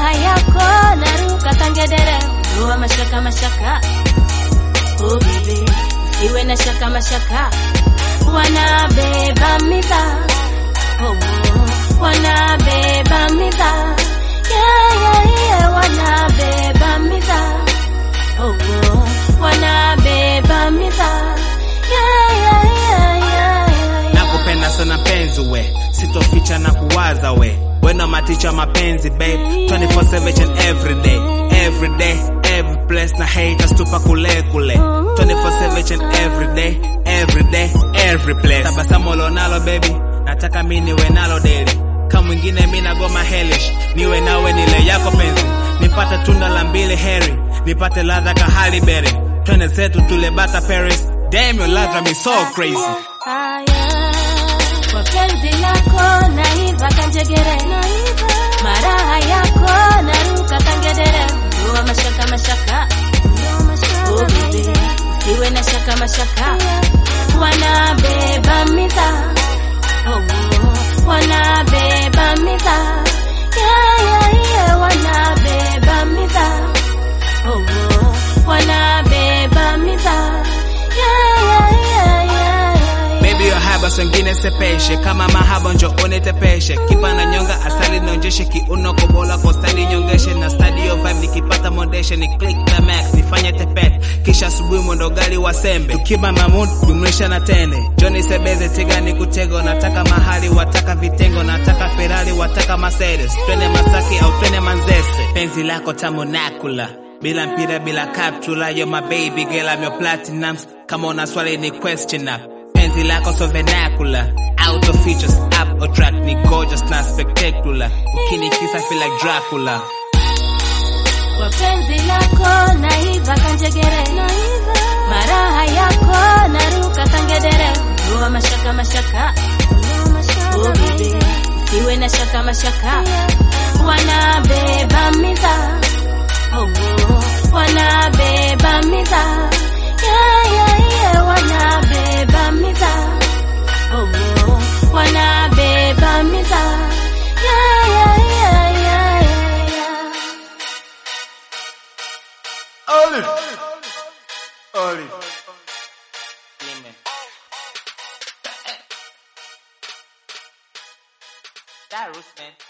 raha yako naruka kangedere ndoa mashaka mashaka oh baby usiwe na shaka mashaka wanabeba midha oh, oh, wanabeba midha yeah, yeah, yeah, wanabeba midha oh, oh, wanabeba midha yeah, yeah, yeah, yeah, yeah. nakupenda sana penzi we sitoficha na kuwaza we wena maticha mapenzi babe 24/7 and every day every day every place na haters tupa kule kule 24/7 and every day every day every place tabasamu lonalo baby nataka mi niwe nalo daily kama mwingine mi nagoma hellish niwe nawe nile yako penzi nipate tunda la mbili heri nipate ladha kahali berry twende zetu tule bata paris damn your ladha me so crazy Haya, kwa penzi lako naiva kanjegere, maraha yako naruka kangedere, ndoa mashaka mashaka, oh baby, usiwe na shaka mashaka, wanabeba midha, oh, oh, wanabeba midha, yeah, yeah, yeah, wanabeba midha, oh, oh, wanabeba midha, yeah, yeah, yeah, yeah, yeah. Baby yo haba wengine sepeshe kama mahaba njo unitepeshe kipa na nyonga asali nionjeshe kiuno kobola kwa stadi nyongeshe na stadi yo vibe nikipata mondeshe ni click na max nifanye tepet kisha asubuhi mwendo gali wa sembe tukiba mamud jumlisha na tende Johnny Sebeze tiga ni kutego nataka mahali wataka vitengo nataka Ferrari wataka Mercedes twende Masaki au twende Manzese penzi lako tamu nakula bila mpira bila kaptula yo my baby girl I'm your platinums kama una swali ni question up penzi lako so vernacular out of features up or track ni gorgeous na spectacular ukinikisa feel like Dracula kwa penzi lako naiva kanjegere maraha yako naruka kangedere ndoa mashaka mashaka oh baby usiwe na shaka mashaka wanabeba midha oh, oh, wanabeba midha yeah, yeah, yeah, wanabeba midha oh, oh, wanabeba midha yeah, yeah, yeah, yeah, yeah, yeah. Olive. Olive. That Ruth man.